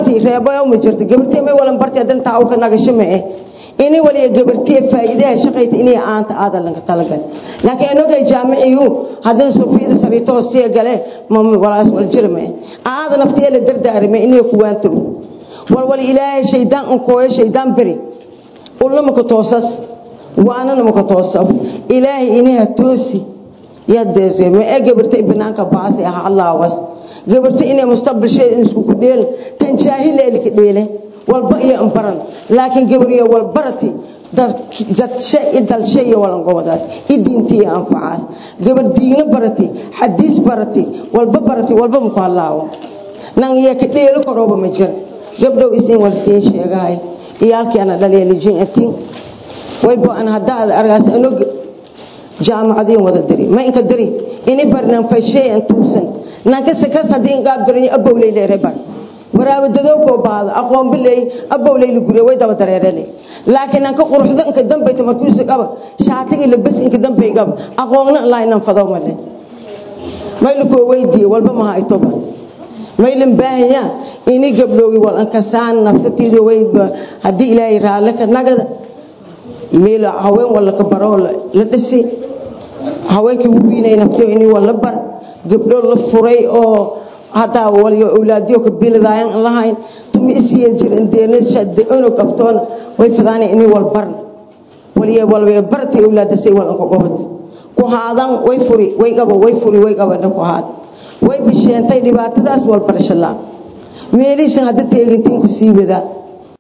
gabartii reebo ma jirto gabartii may walan bartay hadan taa ka nagasho ma eh ini waliya gabartii faa'iidaha shaqayta inay aanta aadan laga talagal laakiin anagay jaamiciyu hadan sufiyada sarito hoostiya gale ma walaas wal jirme aada naftiya la dardaarmay inay kuwaanto wal wal ilaahay shaydaan un kooyo shaydaan bari ulama ka toosas waana nama ka toosab ilaahay inaha toosi yadeese ma ee gabartay banaanka baasi ah allah was gabartay inay mustaqbal shay isku ku dheel tan jaahil ee ka dheele walba iyo ambaran laakiin gabar iyo walbarati dad shay dal shay walan gobadaas idintii anfacaas gabar diina barati xadiis barati walba barati walba mu halaawo nan iyo ka dheelo korooba ma jir gabdhow isin wal siin sheegahay iyaalkii ana dhaliyalijin atiin waybo an haddaad argaas anog jaamacadiin wada diri ma inka diri ini barnan fashay an tuusan nanka sakas hadii qaab garin abowlay leeyahay bar waraabadado ko baad aqoon bilay abowlay lu gure way daba dareerale laakiin nanka quruxda inka dambayta markuu is qaba shaatiga labas inka dambay qaba aqoonna la inaan fado male maylu ko weydii walba ma hayto ba maylan baahaya ini gabdhoogi wal an kasaan naftatida wayba hadii ilaahay raale ka nagada meel haween wala ka baro la dhisi haweenkii ugu weynay naftiyo inay wala bar gabdho la furay oo hataa waliyo awlaadiyo ka biladaayan lahayn tumi isiya jirin deena shade ono qabtoon way fadaanay inay wal bar waliyo walba bartay awlaadasay wal ka gobad ku haadan way furi way qabo way furi way qabo ku haad way bisheentay dhibaatadaas wal barashala meelisan hadda teegintiin ku sii wadaa